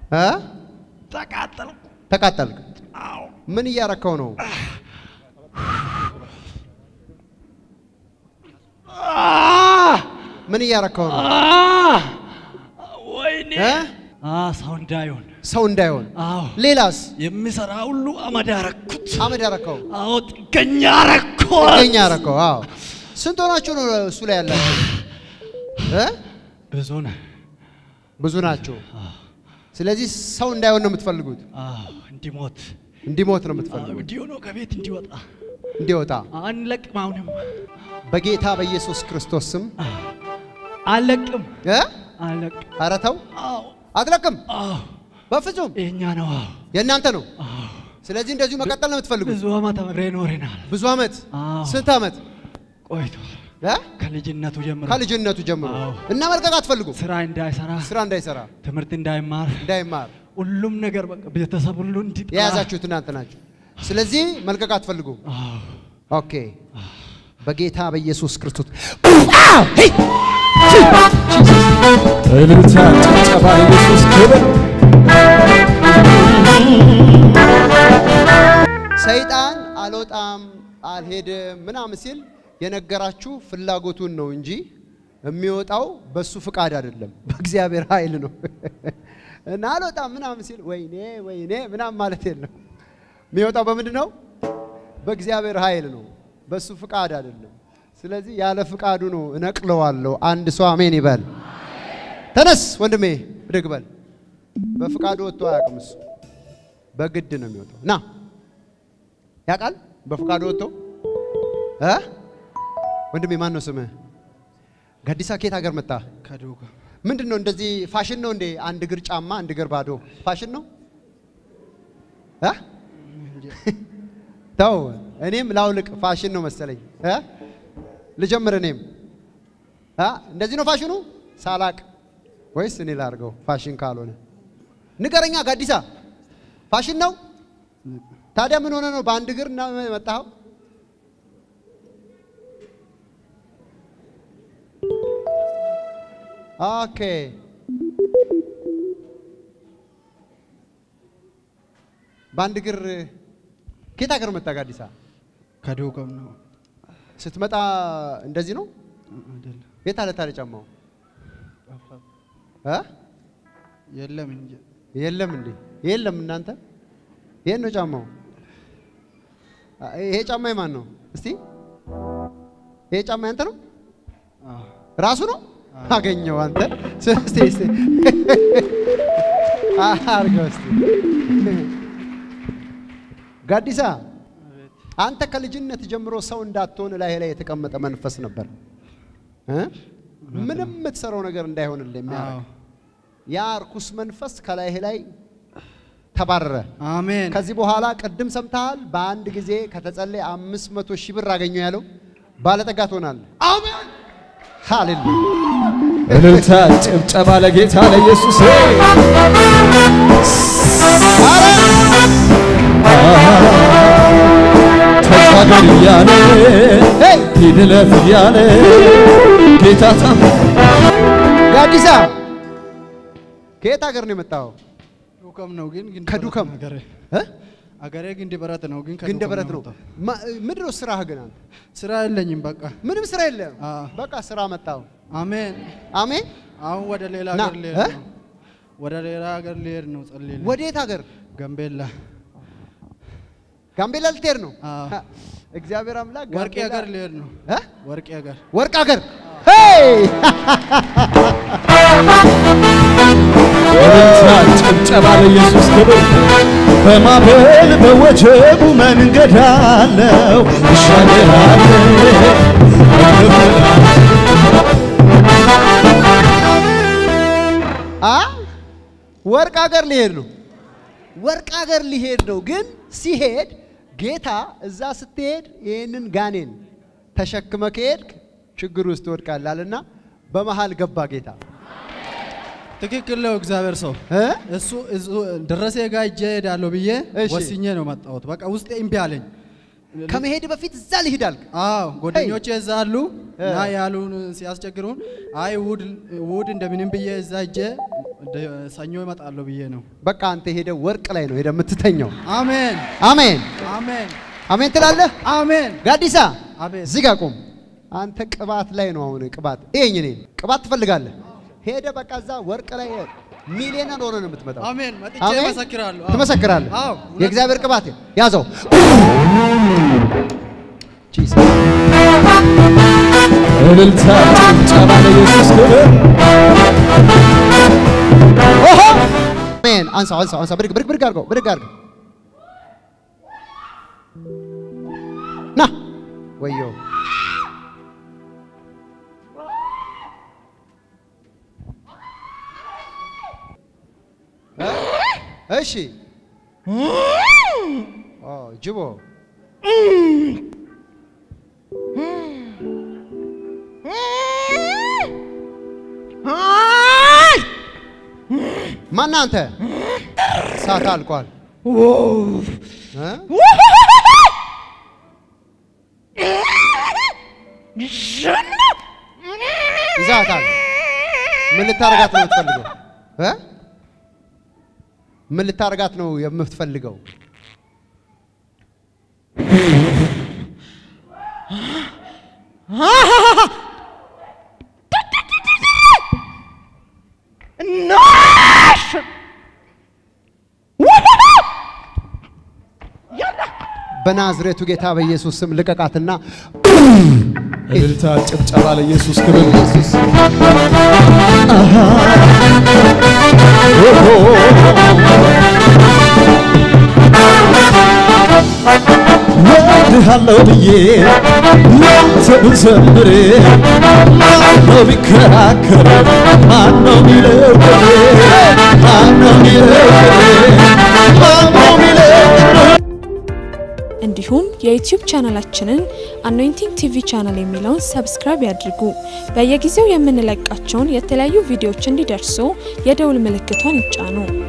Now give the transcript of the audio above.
እ? ተቃጠልኩ። ተቃጠልክ። አዎ ምን እያረከው ነው? አ- ምን እያረከው ነው? አ- ወይኔ እ? አ ሰው እንዳይሆን ሰው እንዳይሆን። አዎ ሌላስ? የሚሰራ ሁሉ አመድ አረኩት። አመድ ያረከው አዎ ጥገኛ አረኩት። ገኛ ያረከው። አዎ። ስንት ሆናችሁ ነው እሱ ላይ ያላችሁ? እ? ብዙ ነህ። ብዙ ናቸው። ስለዚህ ሰው እንዳይሆን ነው የምትፈልጉት። አዎ እንዲሞት እንዲሞት ነው አዎ የምትፈልጉት። እንዲሆነ ከቤት እንዲወጣ እንዲወጣ አንለቅም። አሁንም በጌታ በኢየሱስ ክርስቶስ ስም አለቅም እ? አለቅም። ኧረ ተው አዎ አትለቅም። አዎ በፍጹም የእኛ ነው። አዎ የእናንተ ነው። አዎ ስለዚህ እንደዚሁ መቀጠል ነው የምትፈልጉት። ብዙ አመት አብረን ኖረናል። ብዙ አመት አዎ ስንት አመት ቆይቷል። እ? ከልጅነቱ ጀምሮ ከልጅነቱ ጀምሮ አዎ። እና መልቀቅ አትፈልጉም። ስራ እንዳይሰራ ስራ እንዳይሰራ ትምህርት እንዳይማር እንዳይማር ሁሉም ነገር በቃ ቤተሰብ ሁሉ እንዲጠላ የያዛችሁት እናንተ ናችሁ። ስለዚህ መልቀቅ አትፈልጉም። አዎ ኦኬ በጌታ በኢየሱስ ክርስቶስ እልልታ፣ ጭብጨባ፣ ኢየሱስ ክብር። ሰይጣን አልወጣም አልሄድም ምናምን ሲል የነገራችሁ ፍላጎቱን ነው እንጂ የሚወጣው በሱ ፍቃድ አይደለም፣ በእግዚአብሔር ኃይል ነው። እና አልወጣም ምናምን ሲል ወይኔ ወይኔ ምናምን ማለት የለም። የሚወጣው በምንድን ነው? በእግዚአብሔር ኃይል ነው፣ በሱ ፍቃድ አይደለም። ስለዚህ ያለ ፍቃዱ ነው እነቅለዋለሁ። አንድ ሰው አሜን ይበል። ተነስ ወንድሜ ብድግ በል። በፍቃዱ ወጥቶ አያውቅም እሱ በግድ ነው የሚወጣው። ና ያውቃል በፍቃዱ ወጥቶ እ ወንድሜ ማን ነው ስምህ? ጋዲሳ ከየት ሀገር መጣ? ከዶጋ ምንድን ነው እንደዚህ ፋሽን ነው እንዴ? አንድ እግር ጫማ አንድ እግር ባዶ ፋሽን ነው እ ተው እኔም ላውልቅ ፋሽን ነው መሰለኝ እ ልጀምር እኔም እ እንደዚህ ነው ፋሽኑ ሳላቅ ወይስ እኔ ላድርገው ፋሽን ካልሆነ ንገረኛ ጋዲሳ ፋሽን ነው ታዲያ ምን ሆነ ነው በአንድ እግር እና መጣኸው ኦኬ በአንድ እግር ከየት ሀገር መጣ ጋዲሳ ከዶጋም ነው ስትመጣ እንደዚህ ነው አይደለም የት አለ ታዲያ ጫማው እ የለም እንጂ የለም እንዴ የለም እናንተ ይሄን ነው ጫማው አ- ይሄ ጫማ የማን ነው እስቲ ይሄ ጫማ ያንተ ነው አዎ ራሱ ነው አገኘው አንተ እስቲ እስቲ አርገው እስቲ ጋዲሳ አንተ ከልጅነት ጀምሮ ሰው እንዳትሆን ላይ ላይ የተቀመጠ መንፈስ ነበር እ? ምንም የምትሰራው ነገር እንዳይሆንልህ የሚያደርግ አዎ ያ እርኩስ መንፈስ ከላይህ ላይ ተባረረ። አሜን ከዚህ በኋላ ቅድም ሰምተሃል፣ በአንድ ጊዜ ከተጸለየ አምስት መቶ ሺህ ብር አገኘው ያለው ባለጠጋ ትሆናለህ። አሜን ሃሌሉያ። እልልታ፣ ጭብጨባ ለጌታ ለኢየሱስ። ተሻገር እያለ ሄይ ሂድ እለፍ እያለ ጌታ ታም ጋዲሳ ከየት ሀገር ነው የመጣው? ዱከም ነው ግን ግን ከዱከም አገሬ እ? አገሬ ግንድ በረት ነው ግን ግንደ ከዱከም በረት ነው። የመጣው። ማ- ምንድን ነው ስራህ ግን አንተ? ስራ የለኝም በቃ ምንም ስራ የለም። አዎ። በቃ ስራ መጣው። አሜን አሜን። አሁን ወደ ሌላ ና፣ ሀገር ልሄድ እ? ነው ወደ ሌላ ሀገር ልሄድ ነው ጸልይልኝ ወዴት ሀገር? ጋምቤላ ጋምቤላ ልትሄድ ነው? አዎ። ሀ፣ እግዚአብሔር አምላክ ወርቄ ጋምቤላ- ሀገር ልሄድ ነው እ? ወርቄ ሀገር ወርቅ ሀገር ሄይ እልልታ፣ ጭብጨባ ለኢየሱስ ክብር። በማዕበል በወጀቡ መንገድ አለው እሻገራለሁ እከፍላለሁ። አ ወርቅ ሀገር ሊሄድ ነው። ወርቅ ሀገር ሊሄድ ነው። ግን ሲሄድ ጌታ እዛ ስትሄድ ይህንን ጋኔን ተሸክመ ከሄድክ ችግር ውስጥ ትወድቃላልና በመሃል ገባ ጌታ ትክክል ነው እግዚአብሔር ሰው እ? እሱ እሱ ደረሴ ጋር እጄ እሄዳለሁ ብዬ እሺ። ወስኜ ነው መጣሁት። በቃ ውስጤ እምቢ አለኝ። ከመሄድ በፊት እዛ ልሂድ አልክ። አዎ ጓደኞቼ እዛ አሉ እ። እና ያሉን ሲያስቸግሩን አይ ውድ ውድ እንደምንም ብዬ እዛ እጄ ደ- ሰኞ እመጣለሁ ብዬ ነው። በቃ አንተ ሄደ ወርቅ ላይ ነው ሄደ የምትተኘው። አሜን አሜን አሜን አሜን ትላለህ። አሜን። ጋዲሳ አቤት። እዚህ ጋር ቁም። አንተ ቅባት ላይ ነው አሁን ቅባት ይሄኝ እኔ ቅባት ትፈልጋለህ። ሄደ በቃ እዛ ወርቅ ላይ ሚሊዮነር ሆነ ነው የምትመጣው። አሜን። መጥቼ አሜን? እመሰክራለሁ። አዎ። ትመሰክራለህ። አዎ፣ እውነት የእግዚአብሔር ነው። ቅባት ያዘው። ጂሰስ እልልታ ጭብጨባ ለኢየሱስ ክብር ኦሆ አሜን። አንሳው አንሳው አንሳው። ብድግ ብድግ ብድግ አድርገው ብድግ አድርገው። ና ወዮ እ? እሺ ኦ ጅቦ ማነህ አንተ? እሳት አልቋል። እ? ይዛታል። ምን ልታረጋት ነው የምትፈልገው? እ? ምን ልታረጋት ነው የምትፈልገው? በናዝሬቱ ጌታ በኢየሱስ ስም ልቀቃትና እልልታ ጭብጨባ ለኢየሱስ ክብር ኢየሱስ ወድሃለሁ ብዬ ላንተ ብዘምር ማነው ቢከራከር ማነው ሚለው ቅኔ ማነው ሚለው ቅኔ ማነው ሚለው ቅኔ እንዲሁም የዩቲዩብ ቻናላችንን አኖይንቲንግ ቲቪ ቻናል የሚለውን ሰብስክራይብ ያድርጉ። በየጊዜው የምንለቃቸውን የተለያዩ ቪዲዮዎች እንዲደርሱ የደውል ምልክቷን ይጫኑ።